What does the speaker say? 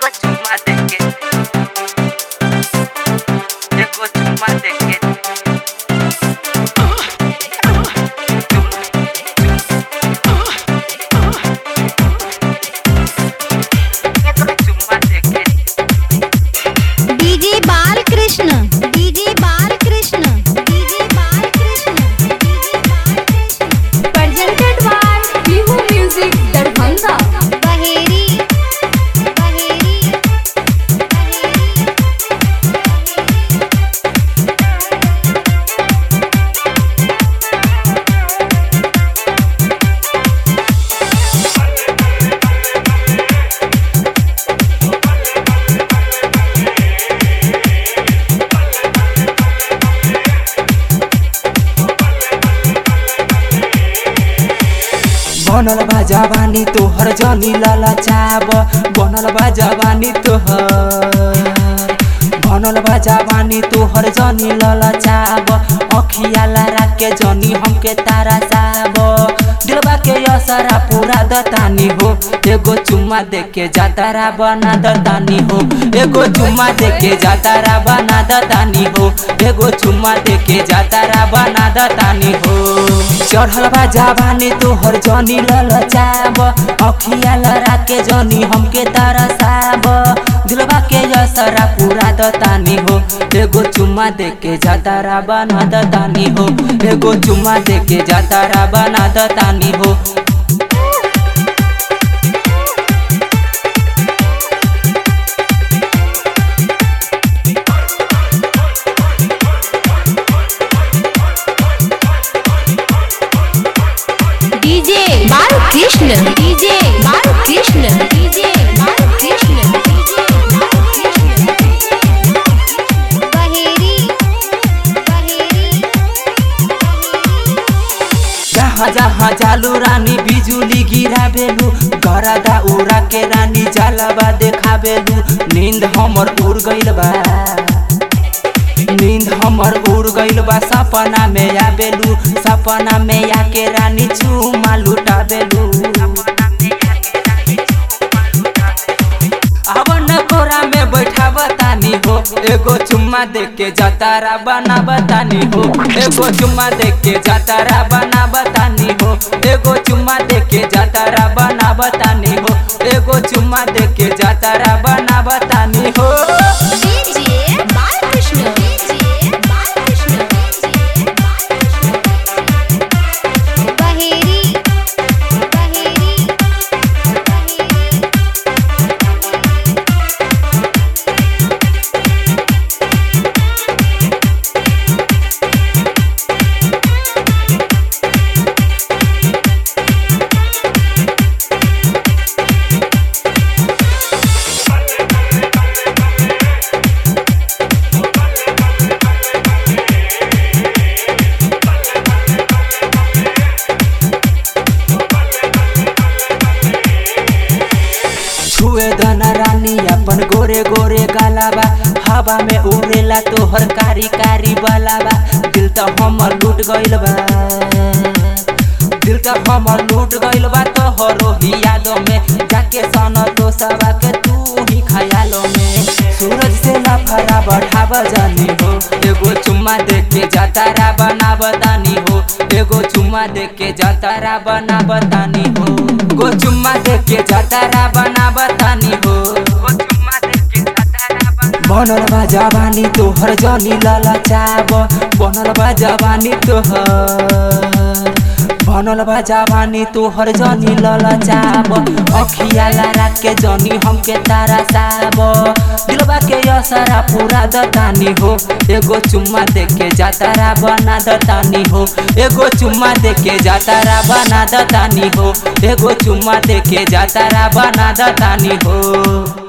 एगो चुम्मा देके एगो चुम्मा देके एगो चुम्मा देके DJ Balkrishna DJ Balkrishna DJ Balkrishna DJ Balkrishna presented by Bihu Music Darbhanga. बहेरी बहेरी बनल बा जवानी तोहर जनी ललचाब बनल बा जवानी तोहर बनल बा जवानी तोहर जनी ललचाब अखिया लड़ा के जनी हमके तारा साब दिलबा के असरा पूरा दतानी हो एगो चुम्मा दे के जातारा बना दतानी हो एगो चुम्मा दे के जातारा बना दतानी हो एगो चुम्मा दे के जातारा बना दतानी हो चढ़ल बा जवानी तोहर जनी ललचाब अखिया लड़ा के जनी हमके तरसाब दिलबा के असरा पूरा दतानी हो एगो चुम्मा दे के जातारा बना दतानी हो एगो चुम्मा दे के जातारा बना दतानी हो DJ Balkrishna. DJ Balkrishna. DJ Balkrishna. DJ Balkrishna. Baheri Baheri जहाँ जहाँ जालू रानी बिजुली गिरा बेलू गरदा उड़ा के रानी जालबा देखा बेलू नींद हमर उड़ गइल बा नींद हमर उड़ गइल बा सपना में आबेलू सपना में आके रानी चुमा लुटा बेलू अब न कोरा में बैठा बतानी हो एगो चुम्मा दे के जतारा बना बतानी हो एगो चुम्मा दे के जतारा बना बतानी हो एगो चुम्मा दे के जतारा बना बतानी हो एगो चुम्मा दे के जतारा बना बतानी हो DJ Balkrishna. DJ Balkrishna. DJ Balkrishna. Baheri Baheri छुए दना रानी अपन गोरे गोरे गालाबा हवा में उड़ेला तोहर कारी कारी बालाबा दिल तो हमर लूट गइल बा दिल तो हमर लूट गइल बा तोहरो ही यादों में जाके सन तो सबा के तू ही खयालों में सूरज से लफड़ा बढ़ाव जानी हो एगो चुम्मा दे के जातारा बना बतानी हो एगो चुम्मा दे के जातारा बना बतानी हो एगो चुम्मा दे के जातारा बना बतानी हो एगो चुम्मा देके जातारा बना बनल बा जवानी तोहर जनी ललचाब बनल बा जवानी तोहर बनल बा जवानी तोहर जनी ललचाब अखिया लड़ा के जनी हमके तारा साब दिलबा के असरा पूरा दतानी हो एगो चुम्मा दे के जातारा बना दतानी हो एगो चुम्मा दे के जातारा बना दतानी हो एगो चुम्मा दे के जातारा बना दतानी हो